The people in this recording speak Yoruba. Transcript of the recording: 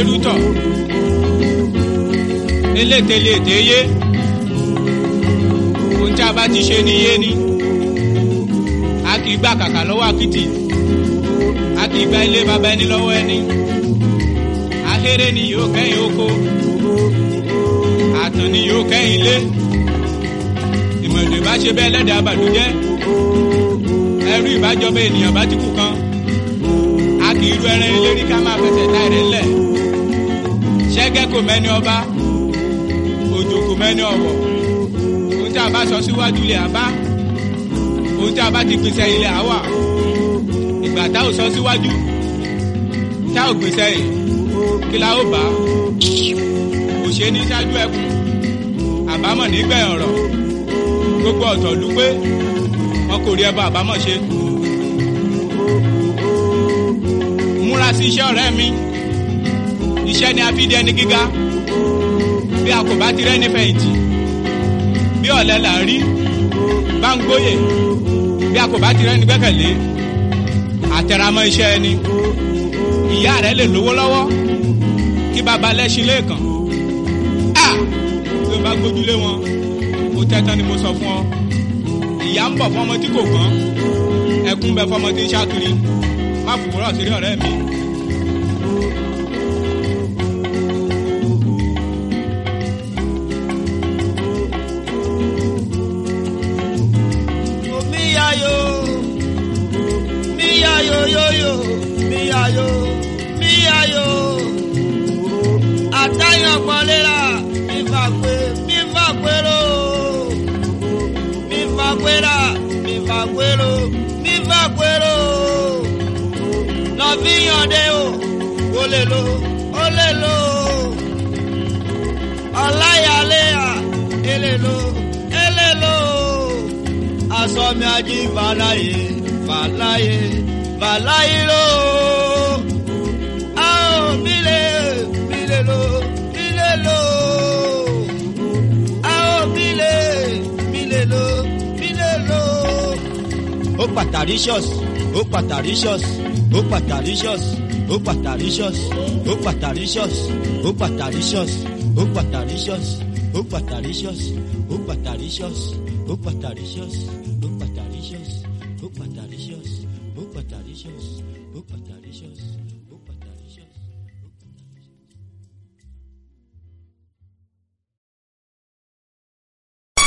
rútọ̀ eléte lè dé yé ohun tí a bá ti ṣe ni yé ni a kì í gbà kàkà lọ́wọ́ àkìtì a kì í gba ilé baba ẹni lọ́wọ́ ẹni ahéré ni yóò kẹ́yìn oko àtàn ni yóò kẹ́yìn ilé ìmọ̀lẹ̀ bá ṣe bẹ́ẹ̀ lẹ́dàá àbàdújẹ́ ẹrú ìbájọba ènìyàn bá ti kú kan a kì í ru ẹran eléri ká máa fẹsẹ̀ tá ẹ̀rẹ̀ ńlẹ̀ ṣẹ́gẹ́ kò mẹ́ni ọba òjò kò mẹ́ni ọ̀wọ̀ ohun tí a bá sọ síwájú ilẹ̀ àbá ohun tí a bá ti pèsè ilẹ̀ àwà ìgbà tá ò sọ síwájú tá ò gbèsè yìí kí la ó bá kò ṣe ní ṣáájú ẹkùn àbámọ̀ nígbẹ̀yìn ọ̀rọ̀ gbogbo ọ̀tọ̀ lù pé wọn kò rí ẹbọ àbámọ̀ ṣe. múra sí iṣẹ́ ọ̀rẹ́ mi iṣẹ́ ni a fi di ẹni gíga bí a kò bá ti rẹ́ ní fẹ̀yìntì bí ọ̀lẹ là ń rí bá ń gbóyè bí a kò bá ti rẹ́ ní gbẹ́kẹ̀lé àtẹramọ́ iṣẹ́ ẹni ìyá rẹ lè lówó lọ́wọ́ kí baba lẹ́sìn lẹ́ẹ̀kan a tí o bá gbójúlé wọn ó tẹ́tán ni mo sọ fún ọ ìyá ń bọ̀ fọmọ tí kò gbọ́n ẹkún bẹ fọmọ tí ń ṣàkiri má fòwúrọ̀ sírí ọ̀rẹ́ mi. Miyayo, miyayo yoyo, miyayo, miyayo. Àtàyàn pọ̀lẹ́ra, mi fàgbé, mi fàgbéró. Mi fàgbéra, mi fàgbéró, mi fàgbéró. Lọ́fíyànde o, ó lè lo, ó lè lo. Ọláyàléyà, èlè lo, èlè lo asọmi ají fàlàyé fàlàyé fàlàyé ló. a ò mílè mílè ló mílè ló. a ò mílè mílè ló mílè ló. ó pataricious ó pataricious ó pataricious ó pataricious ó pataricious ó pataricious ó pataricious ó pataricious ó pataricious ó pataricious ó pataricious ó pataricious ó pataricious ó pataricious ó